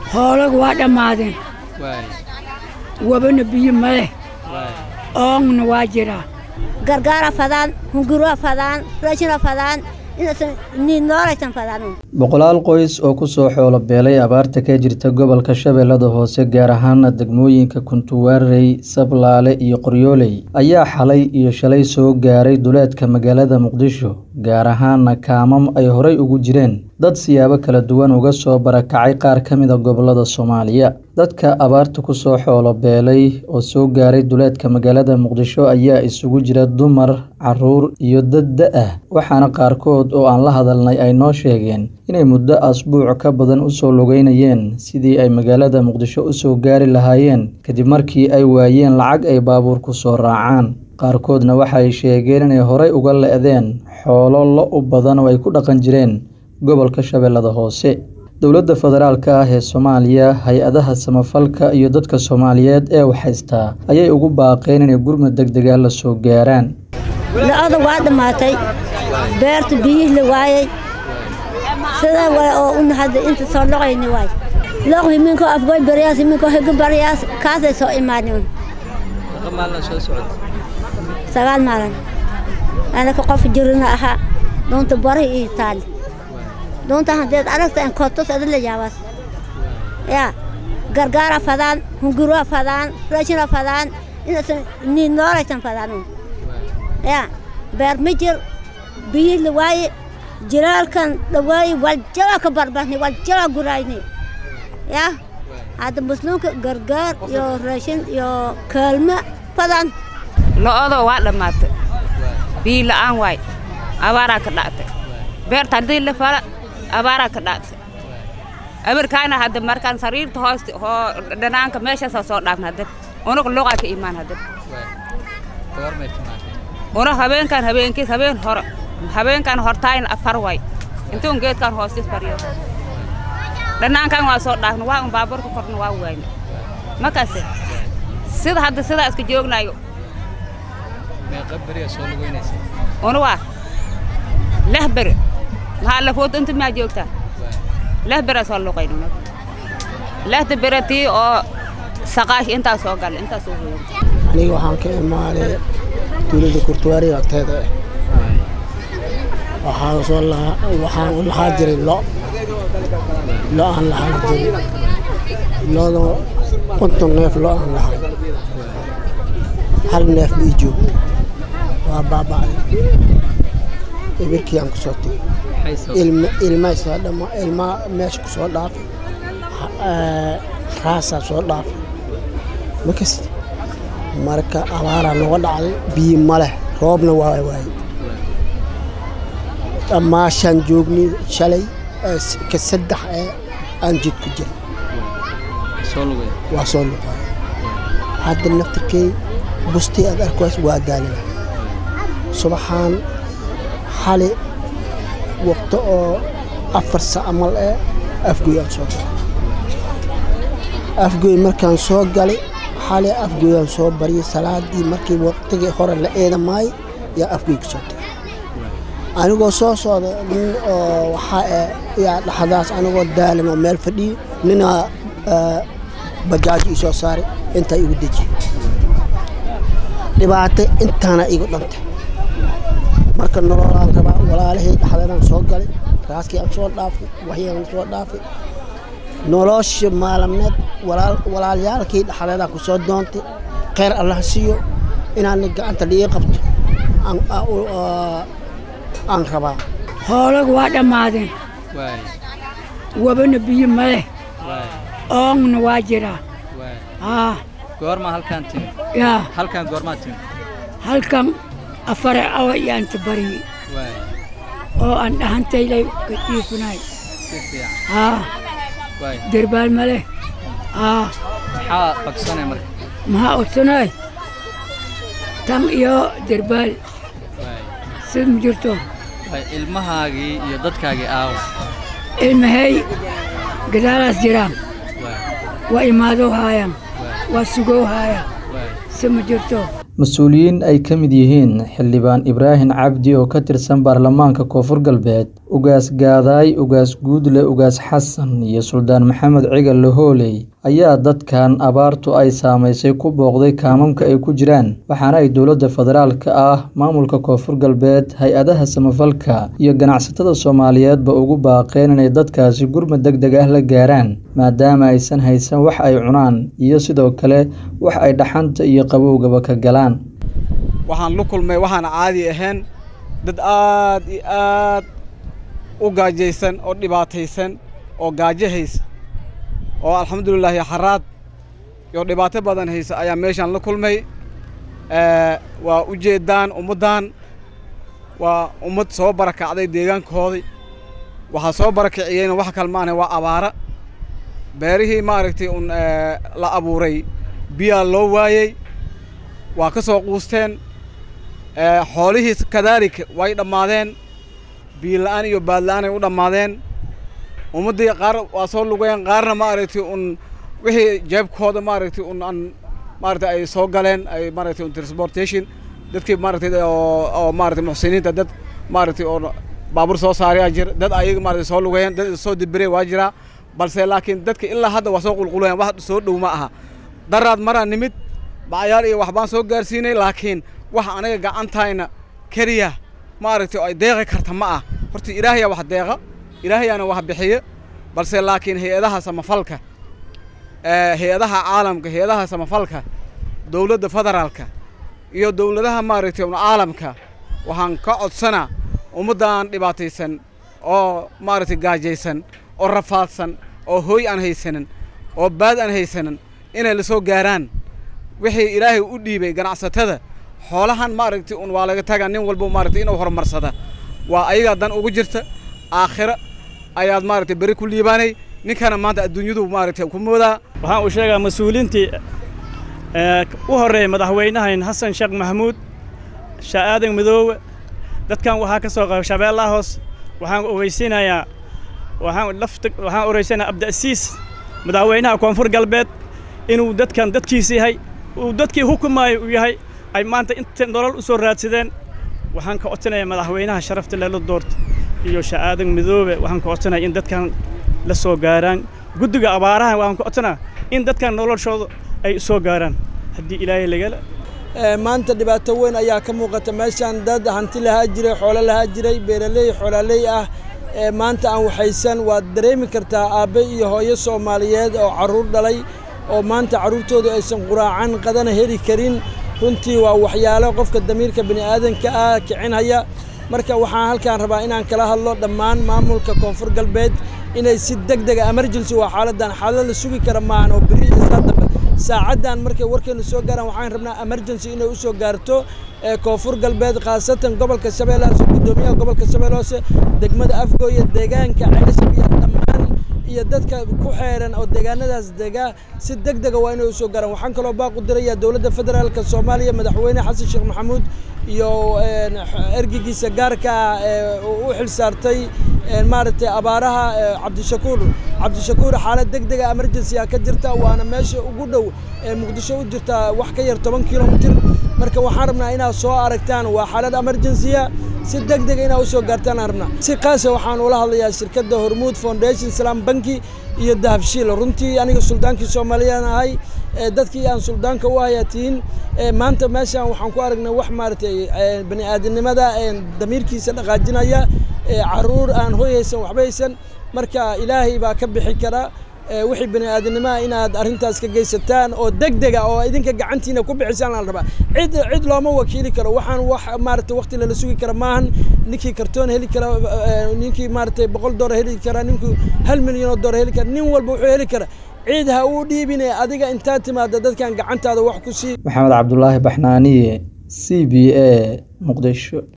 hoolagu waa dhammaadeen waay wabana biyo ma leh waay oongna waa jiraa gargaara fadaan hungurua fadaan raashina fadaan inaysan ni noolaysan fadaan boqolaal qoys oo kusoo xoolo beelay abaarta ka jirta gobolka shabeellada hoose gaar ahaana degmooyinka kuntuwaarey sablaale iyo qoryooley ayaa xalay iyo shalay soo gaaray duleedka magaalada muqdisho gaar ahaana kaamam ay horey ugu jireen dad siyaabo kala duwan uga soo barakacay qaar ka mid a gobolada soomaaliya dadka abaarta kusoo xoolo beelay oo soo gaaray duleedka magaalada muqdisho ayaa isugu jira dumar caruur iyo dad da-ah waxaana qaarkood oo aan la hadalnay ay noo sheegeen inay muddo asbuuc ka badan usoo lugeynayeen sidii ay magaalada muqdisho usoo gaari lahaayeen kadib markii ay waayeen lacag ay baabuur ku soo raacaan qaarkoodna waxay sheegeen inay horey uga le-deen xoolo lo u badan oo ay ku dhaqan jireen gobolka shabeellada hoose dowladda federaalka ah ee soomaaliya hay-adaha samafalka iyo dadka soomaaliyeed ee waxhaystaa ayay ugu baaqeen inay gurmud deg dega la soo gaaraan la-oda waa dhammaatay beerta biyihii la waayey sidaa waay oo una hadda inta soo loqayni waay loq himinko afgoy baryaas himinko higo baryaas kaasay soo imaadeen meeqa maalina soo socota sagaal maalin anaka qof jirina ahaa doonta bari ii taali doonta haddeed aragta en kotos adila yaabaas yaa gargaara fadaan hungurua fadaan raashina fadaan inaysan ni noolaysan fadaan yaa beer ma jir biyihii la waaye jiraalkan dhawaaye waljala ka barbahni waljala guraayni yaa hadda muslimka gargaar iyo raashin iyo kaalmo fadaan lo-odo waa dhammaatay biyo la'aan waay abaaraa ka dhactay beerta haddii la fala abaaraa ka dhactay abarkaana hadda markaan sariirta hoosta hoo dhanaanka meeshaasa soo dhaafna hadda unaga luqaa ka imaan hadda waay goormay timaatay una habeenkan habeenkiis habeen hore habeenkan hortaayna afar waay intuun geedkan hoostis baryo dhanaankan waa soo dhaafna waa un baabuurka korna waa waayna markaase sida hadda sidaa iska joognayo meeqa beriya soo lugeynaysa una waa leh beri maxaa lafood inta maa joogtaa leh bera soo luqayn una lehda bere tii oo saqaash intaa soo galla intaa soo hoyan aniga waxaan ka imaaday dowladda kurtuwaariga agteeda ah waxaan soo lahaa waxaan u lahaa jiray lo lo aan lahaan jiray lodo konton neef lo aan lahay hal neef ma ii joog waa baaba'day ibirkii aan ku soo tegey maxay soo ilma ilma isaa dhama ilma meesha ku soo dhaafay Ha- raasaa soo dhaafay ma kasta marka abaaraa nooga dhacday biyo ma leh roobna waa waayey dhammaashaan joognay shalay ee s- ka saddex ee aan jid ku jiray soo lugay waa soo luqaaya hadda naftirkey bustii aad arkays waa daalina subaxaan xali waqto oo afar sac amal ee afgoy aan soo galay afgoy markaan soo galay xali afgoy aan soo baryay salaadii markii waqtigii hore la eedamaay yaa afgoy ka soo tagay anigoo soo socda nin oo waxaa eh yaa dhaxdaas anigoo daalan oo meel fadhiyo nina eh, bajaaj ii soo saaray intaa igu dejiyey dhibaato intaana igu dhantay marka nololaan rabaa walaalahii dhaxdeedaan soo galay raaskii aan soo dhaafay waxyaan soo dhaafay nolosha maalamneed walaal- walaalyaalkii dhaxdeedaan ku soo doontay kheyr allah siiyo inaan gacanta liii qabto aan- aan- u- aa- aan rabaa hoolagu waa dhammaadeen waay wabana biyo ma leh waay oongna waa jiraa waay haa goorma halkaan timi yaa halkaan goormaa timi halkan afare awa iyaanta baryey waay oo aan dhahantaylay ka dhiifunay si fiican haa waay derbaal ma leh haa maxaa bagsanay marka maxaa odsanay tan iyo derbaal waay sid ma jirto waay ilmahaagii iyo dadkaagii aawa ilmahey gadaalaas jiraan waay waa imaadoo haayaan waay waa sugoo haaya waay si ma jirto mas-uuliyiin ay ka mid yihiin xildhibaan ibraahim cabdi oo ka tirsan baarlamaanka koonfur galbeed ugaas gaadaay ugaas guudle ugaas xasan iyo suldaan maxamed cigal lahooley ayaa dadkan abaartu ay saameysay ku booqday kaamamka ay ku jiraan waxaana ay dowladda federaalka ah maamulka koonfur galbeed hay-adaha samafalka iyo ganacsatada soomaaliyeedba ugu baaqeen inay dadkaasi gurmad deg deg ah la gaaraan maadaama aysan haysan wax ay cunaan iyo sidoo kale wax ay dhaxanta iyo qabowgaba ka galaan waxaan la kulmay waxaan caadi ahayn dad aad iyo aad u gaajaysan oo dhibaataysan oo gaajo haysa oo alxamdulilaahi xaraad iyo dhibaato badan haysa ayaa meeshaan la kulmay waa u jeeddaan ummaddan waa ummad soo barakacday deegaankoodii waxaa soo barakiciyeyna wax kal maana waa abaara beerihii maaragtay un la abuuray biyaa loo waayey waa ka soo quusteen xoolihii kadaalika way dhammaadeen biila-aan iyo baadla-aanay u dhammaadeen ummaddii qaar waa soo lugeen qaarna maaragtay un wixii jeebkooda maaragtay un aan maaragtay ay soo galeen ay maaragtay un transportation dadkii maaragtay oo oo maaragtay muxsiniinta dad maaragtay oo baabuur soo saarayaa jira dad ayaga maaragtay soo lugeen dad soo dibirey waa jiraa balse laakiin dadka ilaa hadda waa soo qulqulayan wax soo dhow ma aha daraad maraa nimid bacayaal iyo waxbaan soo gaarsiinay laakiin wax anaga gacantayna keliya maaragtay oo ay deeqi karta ma ah horta ilaahayaa wax deeqa ilaahayaana wax bixiya balse laakiin hay-adaha samafalka hay-adaha caalamka hay-adaha samafalka dowladda federaalka iyo dowladaha maaragtay un caalamka waxaan ka codsanaa ummaddan dhibaataysan oo maaragtay gaajaysan oo rafaadsan oo hooy aan haysanin oo baad aan haysanin inay la soo gaaraan wixii ilaahay u dhiibay ganacsatada xoolahan maaragtay un waa laga tagaa nin walba maaragtay inuu horumarsada waa ayagaa dan ugu jirta aakhiro ayaad maaragtay beri ku liibaanay ninkana maanta adduunyadu maaragtay ku moodaa waxaan uu sheegaa mas-uuliintii u horreeyay madaxweynahayn xasan sheekh maxamuud sha'aadan midoowe dadkan waxaa ka soo qaba shabeellaha hoos waxaan ogeysiinayaa waxaan lafta waxaan oreysanayaa abda'siis madaxweynaha koonfur galbeed inuu dadkan dadkiis yahay uu dadkii hukumaayo uu yahay ay maanta inta nolol u soo raadsadeen waxaan ka codsanayaa madaxweynaha sharafta leela doorta iyo sha'aadan midoobe waxaan ka codsanaya in dadkan la soo gaaraan guddiga abaaraha waxaan ka codsanaa in dadkan noloshooda ay soo gaaraan haddii ilaahay lagala maanta dhibaato weyn ayaa ka muuqata meeshaan dad hanti lahaa jiray xoolo lahaa jiray beeraley xoolaaley ah maanta aan waxaysan waad dareemi kartaa aabbe iyo hooyo soomaaliyeed oo carruur dhalay oo maanta carruurtoodu aysan quraacan qadana heli karin runtii waa waxyaalo qofka damiirka bini aadanka ah kicinhaya marka waxaan halkaan rabaa inaan kala hadlo dhammaan maamulka koonfur galbeed inay si deg dega emergency waa xaaladdan xaalad la sugi kara maahan oo beri isaa dambe saacaddan markay warkeenu soo gaaraan waxaan rabnaa emergency inay u soo gaarto koonfur galbeed khaasatan gobolka shabeelle hoose guddoomiyaha gobolka shabeelle hoose degmada afgooya deegaanka ceelashab iyo dhammaan iyo dadka ku xeeran oo deegaanadaas dega si deg dega waa inay u soo gaaraan waxaan kaloo baaq u dirayaa dowladda federaalka soomaaliya madaxweyne xasan sheekh maxamuud iyo ergigiisa gaarka ah ee u xil saartay maaragtay abaaraha cabdishakuur cabdishakuur xaalad deg dega emergency a ka jirta waana meesha ugu dhow ee muqdisho u jirta wax ka yar toban kilomitir marka waxaan rabnaa inaad soo aragtaan waa xaalad emergency-a si deg dega inaad usoo gaartaan aan rabnaa si qaasa waxaan ula hadlayaa shirkadda hormuud foundation salaam banki iyo dahabshiil runtii aniga suldaankii soomaaliyaan ahay dadkii aan suldaanka u hayaa tihiin maanta meeshaan waxaan ku aragnay wax maaragtay bani aadamnimada damiirkiisa dhaqaajinaya caruur aan hoy haysan waxba haysan marka ilaahay baa ka bixi kara wixii bani aadamnimaha inaad arrintaas ka geysataan oo deg dega oo idinka gacantiina ku bixisaan la rabaa cid cid looma wakiili karo waxaan wax maaragtay waqti lala sugi kara maahan ninkii kartoon heli kara ninkii maaragtay boqol doolar heli kara ninkii hal milyan oo doolar heli kara nin walba wuxuu heli kara ciid ha uu dhiibine adiga intaad timaada dadkan gacantaada wax ku sii maxamed cabdulaahi baxnaaniye c b a muqdisho